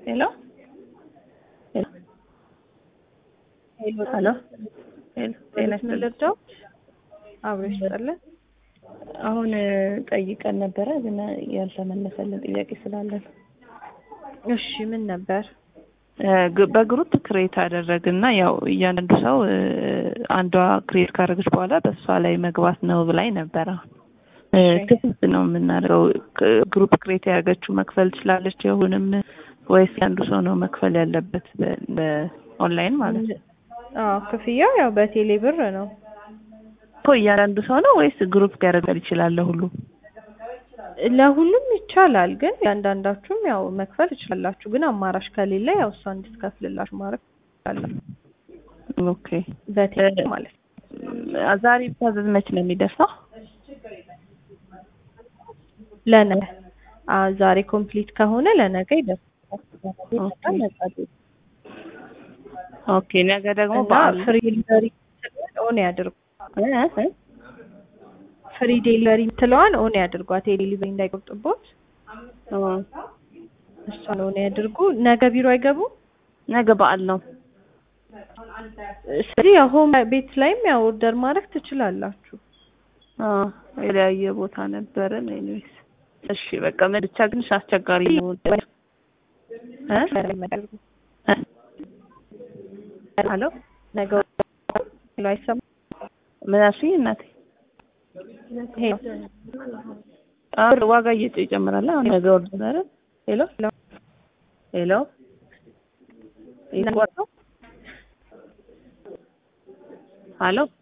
ሄሎ ሄሎ ሄሎ ሄሎ ጤና ይስጥልኝ። ልርዳው አብረሽ ይስጥልን። አሁን ጠይቀን ነበረ ግን ያልተመለሰልን ጥያቄ ስላለን እሺ ምን ነበር? ግ- በግሩፕ ክሬት አደረግና ያው እያንዳንዱ ሰው እ፣ አንዷ ክሬት ካደረገች በኋላ በእሷ ላይ መግባት ነው ብላኝ ነበረ። እ፣ እሺ። ክፍት ነው የምናደርገው። ክ- ግሩፕ ክሬት ያደረገችው መክፈል ትችላለች የሁንም ወይስ አንዱ ሰው ነው መክፈል ያለበት በ- በኦንላይን ማለት ነው? አዎ ክፍያው ያው በቴሌ ብር ነው። እኮ እያንዳንዱ ሰው ነው ወይስ ግሩፕ ያደርጋል ይችላል ሁሉ? ለሁሉም ይቻላል፣ ግን ያንዳንዳችሁም ያው መክፈል ትችላላችሁ። ግን አማራጭ ከሌለ ያው እሷ እንድትከፍልላችሁ ማድረግ ትችላላችሁ። ኦኬ በቴሌ ማለት ነው። እ፣ ዛሬ ብታዘዝ መች ነው የሚደርሰው? ለነገ አ ዛሬ ኮምፕሊት ከሆነ ለነገ ይደርሳል። ኦኬ። ኦኬ ነገ ደግሞ እና በዓል ፍሪ ዴሊቨሪ ኦን ያድርጉ። እ፣ እ? ፍሪ ዴሊቨሪ የምትለዋን ኦን ያድርጓት። የዴሊቨሪ እንዳይቆርጥቦት እ፣ እሷን ኦን ያድርጉ። ነገ ቢሮ አይገቡም። ነገ በዓል ነው። ስለዚህ ያው ሆም ቤት ላይም ያው ኦርደር ማድረግ ትችላላችሁ። አ የተለያየ ቦታ ነበረን። ኤኒዌይስ እሺ በቃ ምን ብቻ ግን አስቸጋሪ ነው። እ? እ? ሄሎ ነገ ሄሎ አይሰማም? ምን አልሽኝ እናቴ? ሄሎ አሁን ዋጋ እየጨ ይጨምራል። አሁን ነገ ወርደ አይደል? ሄሎ ሄሎ ይቆርጠው ሄሎ